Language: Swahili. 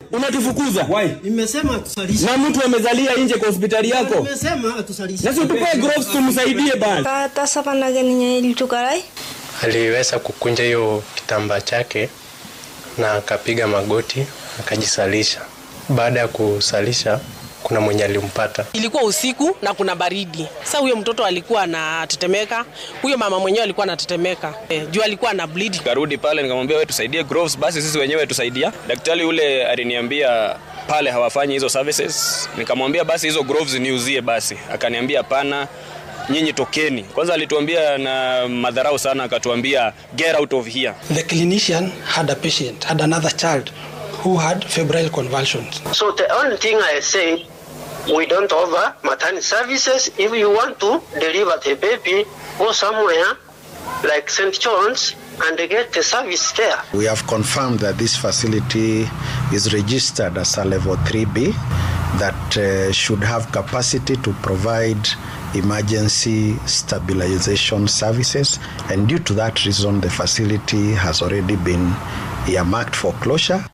unatufukuza Nimesema tusalishe. na mtu amezalia nje kwa hospitali yako Nimesema tusalishe. na si utupee gloves tumsaidie bana Kata sapanake ninye ilitukarai aliweza kukunja hiyo kitambaa chake na akapiga magoti akajisalisha. Baada ya kusalisha, kuna mwenye alimpata Ilikuwa usiku na kuna baridi. Sasa huyo mtoto alikuwa anatetemeka, huyo mama mwenyewe alikuwa anatetemeka e, juu alikuwa ana bleed. Karudi pale nikamwambia wewe tusaidie gloves, basi sisi wenyewe tusaidia. Daktari yule aliniambia pale hawafanyi hizo services, nikamwambia basi hizo gloves niuzie basi, akaniambia hapana, nyinyi tokeni. Kwanza alituambia na madharau sana, akatuambia get out of here. The clinician had a patient, had another child who had febrile convulsions. So the only thing I say, we don't offer maternity services. If you want to deliver the baby, go somewhere like St. John's and get the service there. We have confirmed that this facility is registered as a level 3B that uh, should have capacity to provide emergency stabilization services and due to that reason the facility has already been earmarked for closure